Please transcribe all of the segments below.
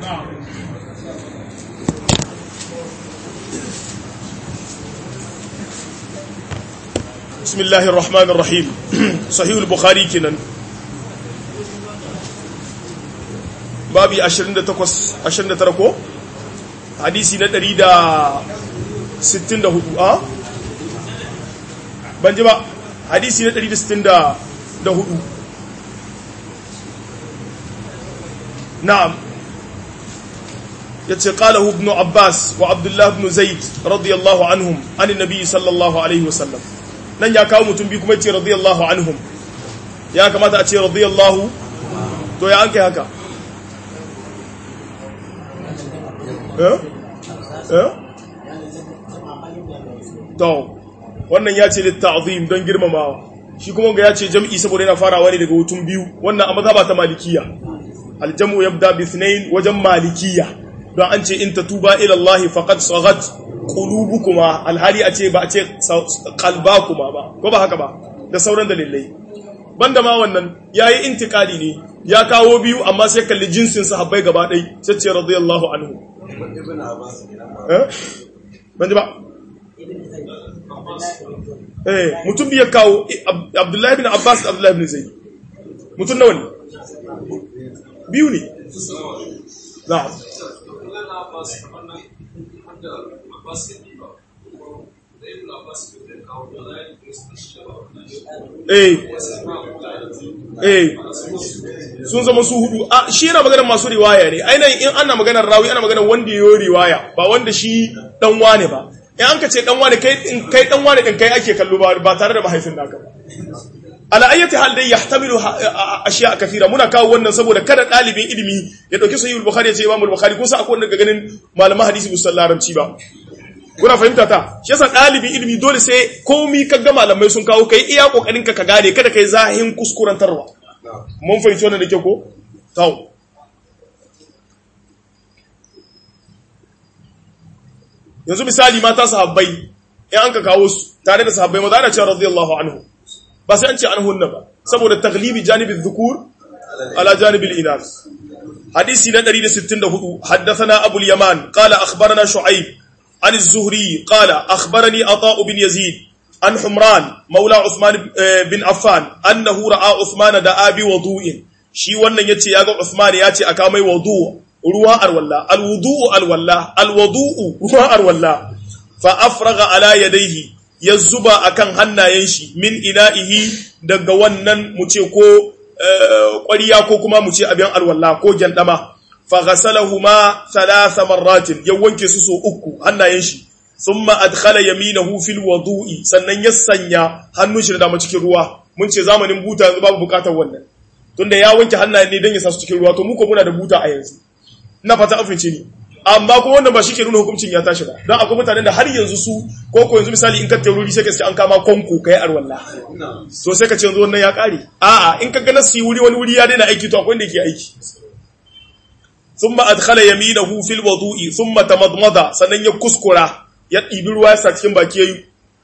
بسم الله الرحمن الرحيم صحيح البخاري كنن babi 28 29 ko hadisi na 164 a ban ji ba hadisi na 164 na'am yace qalahu ibn abbas wa abdullah ibn zaid radiyallahu anhum an annabi sallallahu alaihi wasallam nan ya kawo mutum bi kuma yace radiyallahu anhum ya kamata a ce radiyallahu to ya an kai haka to wannan ya ce litta'zim don girmamawa shi kuma ga ya ce jam'i saboda yana farawa ne daga hutun biyu wannan a mazhaba ta malikiya aljamu yabda bi ithnain wajen malikiya don an ce in tatuba ila Allah faqad saghat qulubukuma alhali a ce ba a ce qalbakuma ba ko ba haka ba da sauran dalilai banda ma wannan yayi intikali ne ya kawo biyu amma sai kalli jinsin sahabbai gaba ɗai sai ce radiyallahu anhu ban ji ba eh mutum biya kawo abdullahi bin abbas da abdullahi bin zaid mutum nawa ne biyu ne na'am eh eh sun zama su hudu a shi yana maganar masu riwaya ne ainihin in ana maganar rawi ana maganar wanda yayo riwaya ba wanda shi dan wane ba in an ka ce dan wane kai kai dan wane din kai ake kallo ba ba tare da mahaifin naka ba ala ayyati hal dai yahtamilu ashiya kathira muna kawo wannan saboda kada dalibin ilimi ya dauki sahihul bukhari ya ce imamul bukhari ko sa akwai wanda ga ganin malaman hadisi musallar larabci ba kuna fahimta ta shi yasa dalibin ilimi dole sai komi ka ga malamai sun kawo kai iya kokarin ka ka gane kada kai zahin kuskurantarwa mun fahimci wannan da ke ko tawo yanzu misali mata sahabbai in an ka kawo su tare da sahabbai maza ana cewa radiyallahu anhu ba sai an ce an hunna ba saboda taglibi janibin dhukur ala janibil inas hadisi na 164 haddathana abul yaman qala akhbarana shu'aib an az-zuhri qala akhbarani ata bin yazid an humran maula usman bin affan annahu ra'a usman da abi wudu'in shi wannan yace yaga usman yace aka mai wudu ruwa arwalla alwudu'u alwalla alwudu'u ruwa arwalla fa afraga ala yadayhi ya zuba akan hannayen shi min ina'ihi daga wannan mu ce ko ƙwariya ko kuma mu ce abin alwala ko gyandama fa ghasalahuma thalatha marratin ya wanke su so uku hannayen shi thumma adkhala yaminahu fil wudu'i sannan ya sanya hannun shi da dama cikin ruwa mun ce zamanin buta yanzu babu bukatar wannan tunda ya wanke hannayen ne don ya sa su cikin ruwa to mu ko muna da buta a yanzu ina fata afince ni amma kuma wannan ba shi ke nuna hukuncin ya tashi ba don akwai mutanen da har yanzu su ko ko yanzu misali in ka taururi sai ka ce an kama konko ka yi arwalla so sai ka ce yanzu wannan ya kare a'a in ka ga nasi wuri wani wuri ya daina aiki to akwai wanda yake aiki thumma adkhala yaminahu fil wudu'i thumma tamadmada sannan ya kuskura ya ɗibi ruwa ya sa cikin baki yayi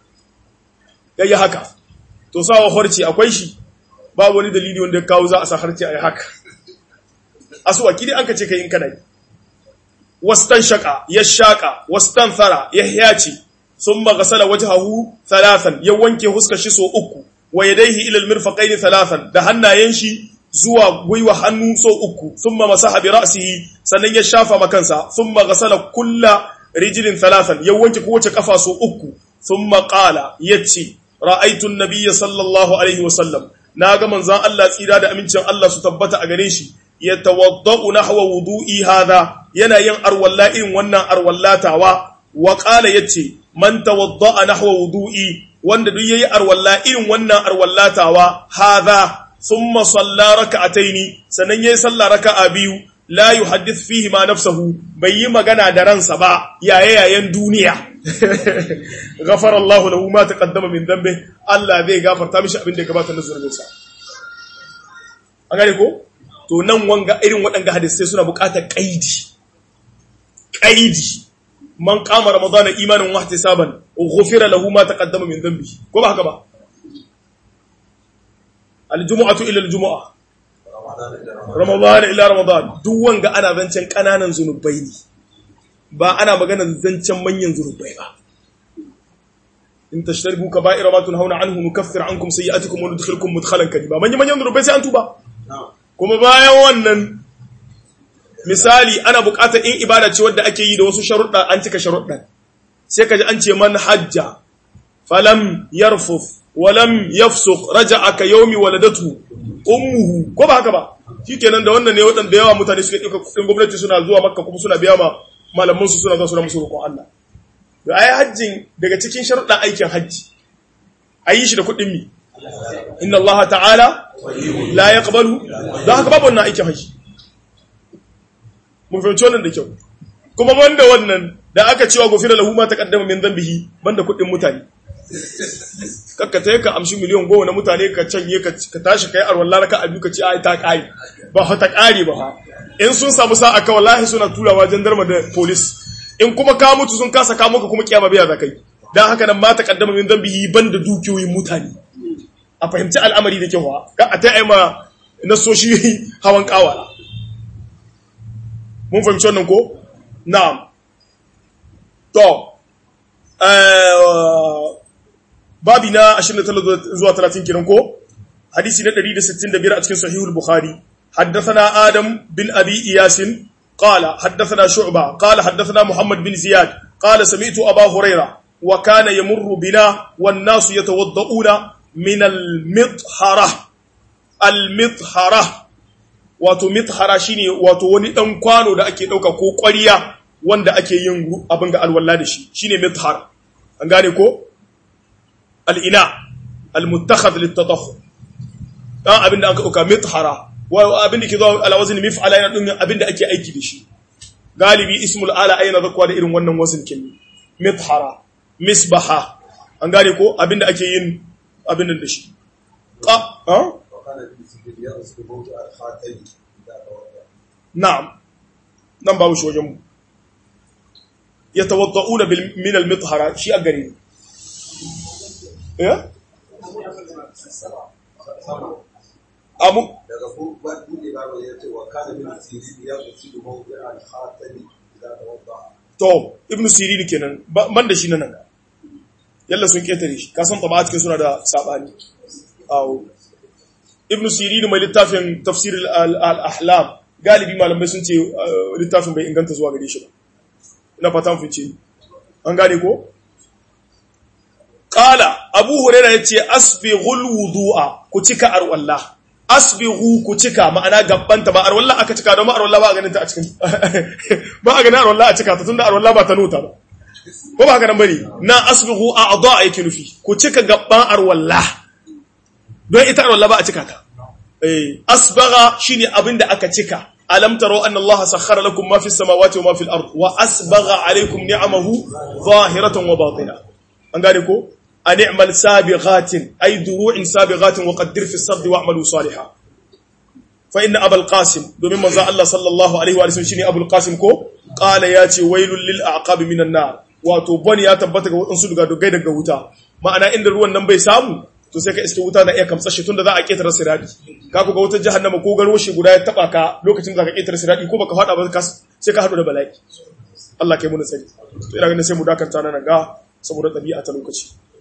yayi haka to sawa horci akwai shi ba wani dalili wanda ya kawo za a sa harci ayi haka asuwaki dai an ka ce kai in kana yi wastan shaka ya shaka wastan thara ya yaci thumma ghasala wajhahu thalathan ya wanke huskar shi so uku wa yadayhi ila almirfaqayn thalathan da hannayen shi zuwa gwiwa hannu so uku thumma masaha bi ra'sihi sannan ya shafa makansa thumma ghasala kulla rijlin thalathan ya wanke kowace kafa so uku thumma qala yace ra'aytu an-nabiyya sallallahu alaihi wasallam naga manzon Allah tsira da amincin Allah su tabbata a gare shi yatawaddau nahwa wudu'i hadha yana yin arwalla irin wannan arwallatawa wa qala yace man tawadda'a nahwa wudu'i wanda duk yayi arwalla irin wannan arwallatawa hadha thumma salla rak'ataini sanan yayi salla raka'a biyu la yuhaddith fihi ma nafsuhu bai yi magana da ransa ba yaye yayen duniya ghafara Allahu lahu ma taqaddama min dhanbi Allah zai gafarta mishi abin da ya gabata na zurbinsa an gane ko to nan wanga irin waɗanga hadisai suna buƙatar ƙaidi ƙaidi man kama ramadana imanin wa ihtisaban ghufira lahu ma taqaddama min dhanbi ko ba haka ba aljumu'atu ila aljumu'a ramadan ila ramadan duk wanga ana zancen kananan zunubai ne ba ana maganar zancen manyan zunubai ba in tashtaribu kaba'ira ma tunhauna anhu nukaffir ankum sayi'atikum wa nudkhilukum mudkhalan karima manyan manyan zunubai sai an tuba kuma bayan wannan misali ana buƙatar in ibada ce wadda ake yi da wasu sharuɗa an cika sharuɗan sai ka ji an ce man hajja falam yarfuf walam yafsuq raja'a ka yawmi waladatu ummuhu ko ba haka ba shikenan da wannan ne waɗanda yawa mutane suke ɗauka kuɗin gwamnati suna zuwa makka kuma suna biya ma malaman su suna zuwa suna musu roƙon Allah da ayi hajjin daga cikin sharuɗan aikin hajji ayi shi da kuɗin mi inna Allah ta'ala la yaqbalu don haka babu wannan aikin hajji mun fahimci wannan da kyau kuma banda wannan da aka cewa gofira lahu ma taqaddama min dhanbihi banda kuɗin mutane kakka ta ka amshi miliyan goma na mutane ka canye ka tashi kai arwallah raka abu ka ce ai ta kare ba ha ta kare ba ha in sun samu sa'a ka wallahi suna turawa jandarma da police in kuma ka mutu sun kasa ka maka kuma kiyama biya za kai dan haka nan ma taqaddama min dhanbihi banda dukiyoyin mutane a fahimci al'amari da kyau ka a ta ma nasoshi hawan kawa mun fahimci wannan ko na'am to babi na 29 zuwa 30 kiran ko hadisi na 165 a cikin sahihul bukhari haddathana adam bin abi iyas qala haddathana shu'ba qala haddathana muhammad bin ziyad qala sami'tu aba huraira wa kana yamurru bina wan nasu yatawadda'una min al-mithara al-mithara wato mithara shine wato wani dan kwano da ake dauka ko ƙwariya wanda ake yin abin ga alwala da shi shine mithar an gane ko al'ina al-muttakhadh lit-tatakhur dan abin da aka dauka mithara wa abin da ke zo ala wazn mif'ala yana dun abin da ake aiki da shi galibi ismul ala ayna zakwa da irin wannan wazn kin mithara misbaha an gane ko abin da ake yin abin da shi qa ha na'am nan babu shi wajen mu yatawadda'una min al-mithara shi a gare ya amu daga buɗe babu ya ce wa kana min sirri ya kusi da mawdi al khatami idza tawadda to ibnu sirin kenan ban da shi nan yalla sun ketare shi kasan taba cikin suna da sabani awo ibnu sirin mai littafin tafsir al ahlam galibi malamai sun ce littafin bai inganta zuwa gare shi ba ina fatan fice an gane ko qala abu hurairah yace asbighul wudu'a ku cika arwallah asbighu ku cika ma'ana gabbanta ba arwallah aka cika don arwallah ba a ganin ta a cikin ba a ganin arwallah a cika ta tunda arwallah ba ta nota ba ko ba haka nan bane na asbighu a'dha yake nufi ku cika gabban arwallah don ita arwallah ba a cika ta eh asbagha shine abinda aka cika alam taro anna Allah sakhkhara lakum ma fis samawati wa ma fil ard wa asbagha alaykum ni'amahu zahiratan wa batina an gane ko an i'mal sabighatin ay duru'in sabighatin wa qaddir fi as-sadd wa'malu salihan fa inna abul qasim domin manzo Allah sallallahu alaihi wa sallam shine abul qasim ko qala yace wailul lil a'qab minan nar wato bani ya tabbata ga wadansu daga dogai daga wuta ma'ana inda ruwan nan bai samu to sai ka iske wuta na iya kamsa shi tunda za a ketara siradi ka ku ga wutar jahannama ko garo shi guda ya taba ka lokacin da ka ketara siradi ko baka fada ba sai ka hadu da bala'i Allah kai mu nasari to ina ganin sai mu dakanta nan ga saboda dabi'a ta lokaci